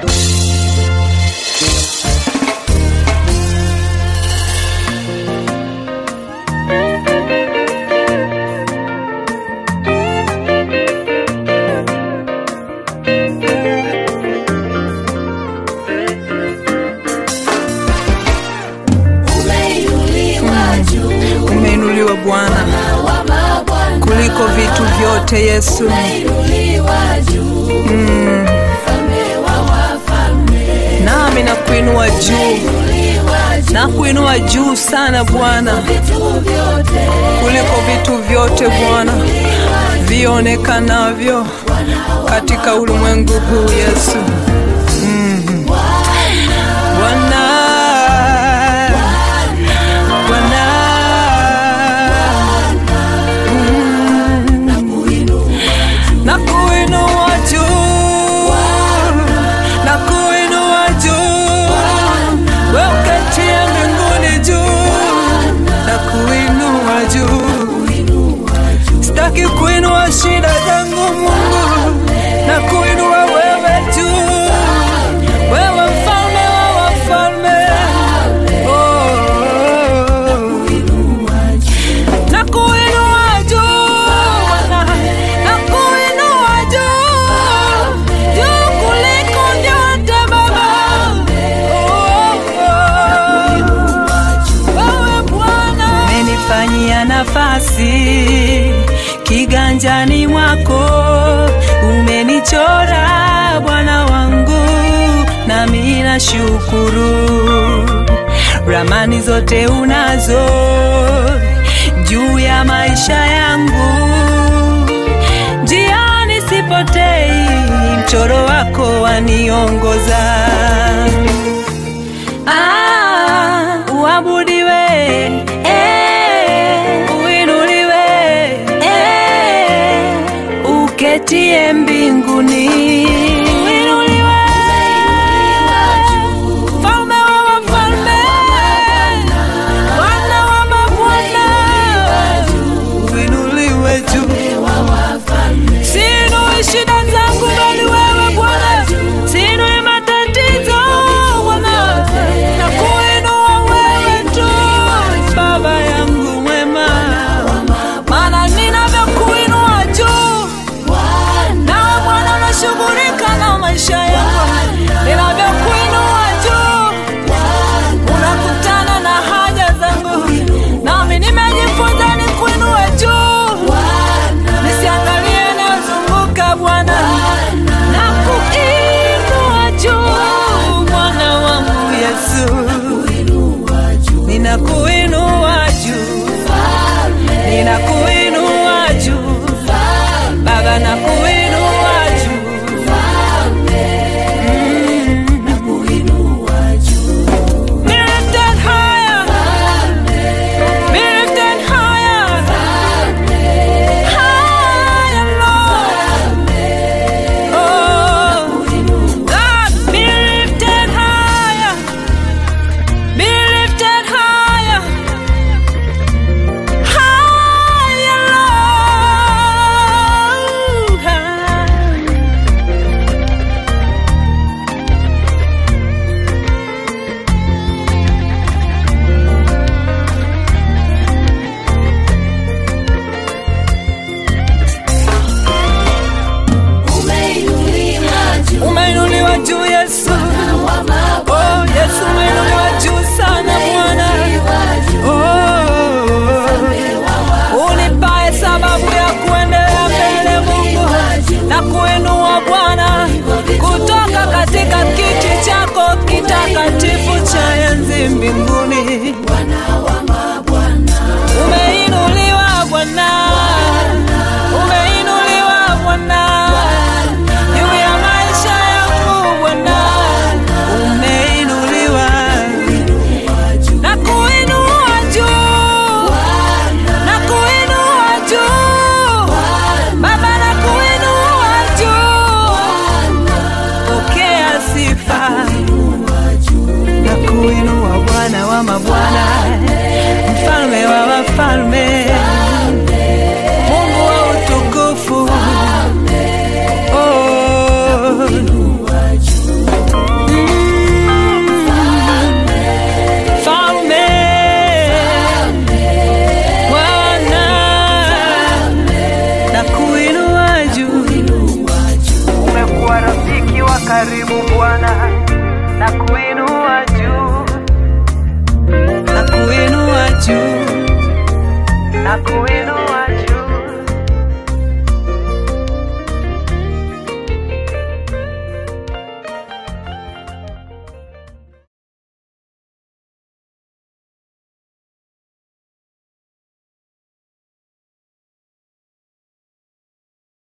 Umeinuliwa juu Umeinuliwa Bwana wa mabwana, kuliko vitu vyote Yesu. umeinuliwa juu mfalme wa wafalme, Nami nakuinua juu, umeinuliwa juu nakuinua juu sana Bwana vitu vyote, kuliko vitu vyote Bwana vionekanavyo katika ulimwengu huu Yesu. Mhm. Bwana, Bwana, nakuinua juu, nakuinua juu, wewe uketie mbinguni juu, nakuinua juu. Sitaki kuinua shida zangu Mungu, na kuinua wewe juu, wewe mfalme wa wafalme. Oh, na kuinua juu Bwana, na kuinua juu, juu kuliko vyote Baba. Oh, wewe Bwana umenifanyia nafasi kiganjani mwako, umenichora Bwana wangu, nami nashukuru. Ramani zote unazo juu ya maisha yangu, njiani sipotei, mchoro wako waniongoza. Ah, uabudiwe, eh, uinuliwe, eh, uketie mbinguni. Uinuliwe, mfalme wa wafalme, Bwana wa mabwana. Uinuliwe juu Sinui shida zangu bali wewe Bwana, sinui matatizo Bwana, na kuinua wewe tu, Baba yangu mwema, maana ninavyokuinua juu, nawe Bwana unashughulika na maisha yangu, ninavyokuinua juu, unakutana na haja zangu, nami nimejifunza nikuinue juu nisiangalie yanayozunguka Bwana, na kuinua juu Bwana wangu Yesu, ninakuinua juu, ninakuinua juu Baba, nakuinua juu Be lifted higher, be lifted higher, higher, Lord. Oh, God, be lifted higher, be lifted higher, higher, Lord. umeinuliwa juu Umeinuliwa juu Yesu, wa mabwana, oh Yesu, umeinuliwa juu sana Bwana. umeinuliwa juu Oh, unipae sababu ya kuendelea mbele Mungu na kuinua Bwana kutoka katika kiti chako kitakatifu cha enzi mbinguni. Bwana wa mabwana, Umeinuliwa Bwana, umeinuliwa Bwana juu ya maisha yangu Bwana, umeinuliwa na kuinua juu na kuinua juu Baba, na kuinua juu, pokea sifa na kuinua Bwana wa mabwana. na kuinua